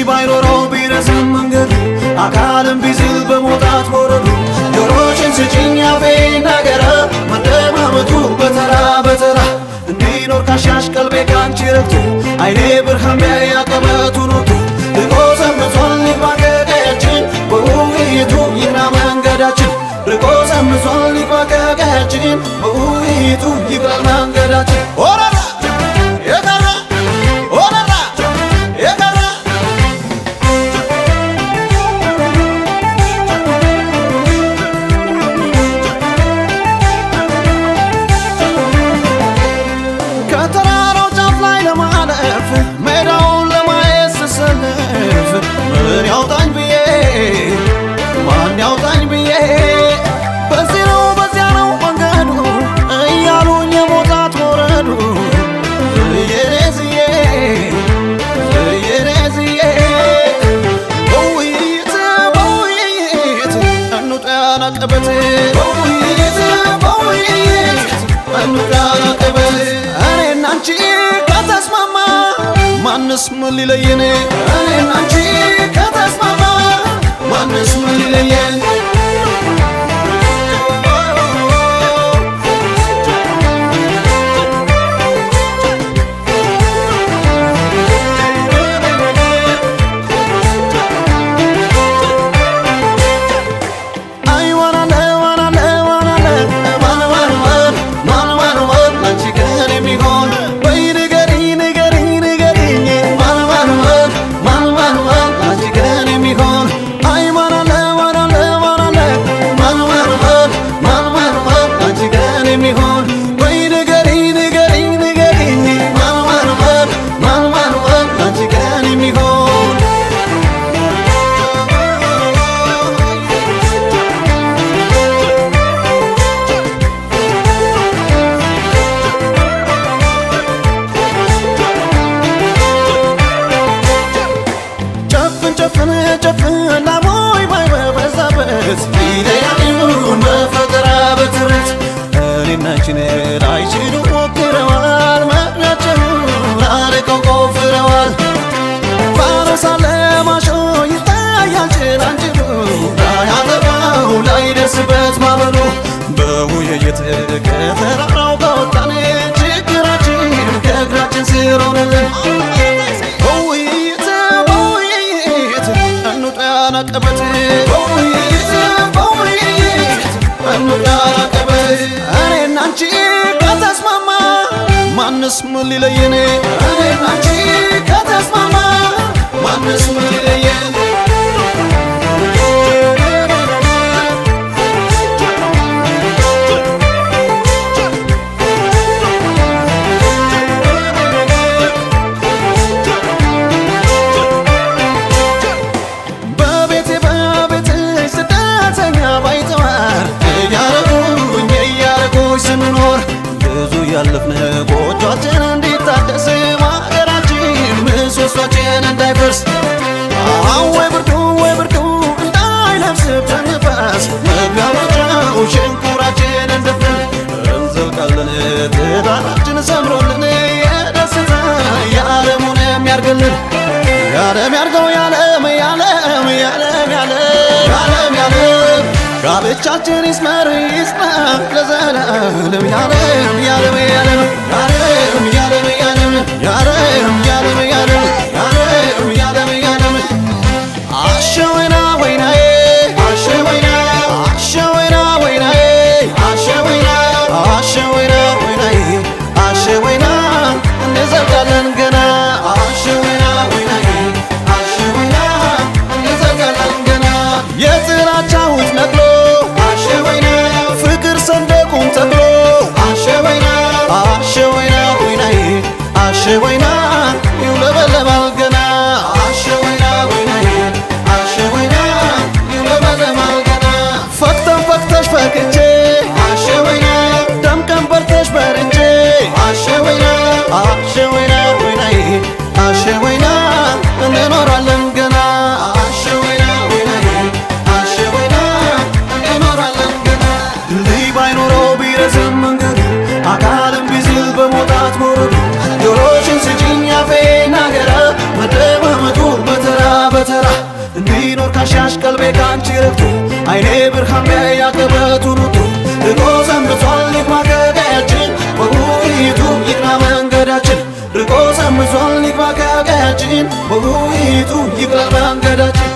ባይኖረው ቢረዝም መንገዱ አካልም ቢዝል በመውጣት ወረዱ ጆሮችን ስጭኝ አፌ ነገረ መደማመጡ በተራ በተራ እንዲኖር ካሻሽ ቀልቤ ካንቺ ረግቶ አይኔ ብርሃን ቢያይ አቀበቱን ወጥቶ ልቆ ሰምቷል ይግባ ከቀያችን በውይይቱ ይግና መንገዳችን ርቆ ሰምቷል ይግባ ከቀያችን በውይይቱ ይግራ መንገዳችን ኦረራ የቀረ ኦረራ የቀረ ከተራራው ጫፍ ላይ ለማለፍ ሜዳውን ለማየት ስሰልፍ ምን ያውጣኝ ብዬ ማን ያውጣኝ ብዬ በዚህ ነው በዚያ ነው መንገዱ እያሉኝ የሞታት ወረዱ እየሬዝዬ እየሬዝዬ በውይይት በውይይት እንውጣ ያናቀበት በውይይት በውይይት እንውጣ ያናቀበት እኔና አንቺ ከተስማማ ማንስ ምን ሊለየን እኔና አንቺ ከተስማማ ማንስ ምን ሊለየን አይ ዋናለ ዋናለ ዋናለ ማን ማን ማን ማን ማን ማን አንቺ ከኔ የሚሆን ወይ ንገሪኝ ንገሪኝ ንገሪኝ ማን ማን ማን ማን ማን ማን አንቺ ከኔ የሚሆን አይ ዋናለ ዋናለ ዋናለ ማን ማን ማን ማን ማን ማን አንቺ ከኔ የሚሆን ወይ ንገሪኝ ንገሪኝ ንገሪኝ ማን ማን ማን ማን ማን ማን አንቺ ከኔ የሚሆን ጨፍን ጨፍን ጨፍን ላሞይ ባይ በበዛበት ቢለያዩን በፈጠራ በትረት እኔና አንቺን ላይችሉ ሞክረዋል መቅናቸውን አርቀው ቆፍረዋል ፋኖስ አለ ማሾ ይታያል ጭላንጭሉ ላያጠፋው ላይደርስበት ማበሉ በውይይት ከተራራው ከወጣን ችግራችን ከእግራችን ስር ሆነልን በውይይት በውይይት እንውጣ ያናቀበት በውይይት በውይይት እንውጣ ያናቀበት እኔና አንቺ ከተስማማ ማንስ ምን ሊለየን እኔና አንቺ ከተስማማ ማንስ ምን ሊለየን በቤቴ በቤቴ ስደተኛ ባይተዋር እያረጉኝ እያረጉኝ ስንኖር ብዙ ያለፍን ጎጇችን እንዲታደስ ማገራችን ምሰሷችን እንዳይፈርስ አሁን ወይ ብርዱ ወይ ብርዱ እንዳይለብስብን ንፋስ መግቢያ መውጫው ሽንኩራችን እንደፍን እንዘልቃለን ትዳራችን ሰምሮልን የደስታ የዓለሙን የሚያርግልን ያለም ያርገው ያለም ያለም ያለም ያለም ያለም ያለም ጋብቻችን ይስመር ይጽና ለዘላለም ያለም ያለም ያለም ያለም ያለም ያለም ያለም ያለም ያለም ያለም ያለም ያለም አሸ ወይና ወይናዬ አሸ ወይና አሸ ወይና ወይናዬ አሸ ወይና አሸ ወይና ወይናዬ አሸ ወይና እንዘልቃለን ገና አሸ ወይና ወይናዬ አሸ ወይና እንዘልቃለን ገና የጥላቻ ውት ነቅሎ አሸ ወይና ፍቅር ሰንደቁን ተክሎ አሸ ወይና አሸ ወይና ወይናዬ አሸ ወይና ይውለበለባል ገና አሸ ወይና ወይናዬ አሸ ወይና ይውለበለባል ገና ፈክተን ፈክተሽ ፈክቼ አሸ ወይና ደምቀን በርተሽ በርቼ አሸ ወይና አሸ ወይና ወይናዬ አሸ ወይና እንኖራለን ገና አሸ ወይና ወይናዬ አሸ ወይና እንኖራለን ገና ድልድይ ባይኖረው ቢረዝም መንገዱ አካልም ቢዝል በመውጣት መውረዱ ጆሮሽን ስጪ እንዲኖር ካሻሽ ቀልቤ ካንቺ ረፍቶ አይኔ ብርሃን ቢያይ ያቀበቱን ውጡ ርቆ ሰንብቷል ይግባ ከቀያችን በውይይቱ ይቅና መንገዳችን ርቆ ሰንብቷል ይግባ ከቀያችን በውይይቱ ይቅለል መንገዳችን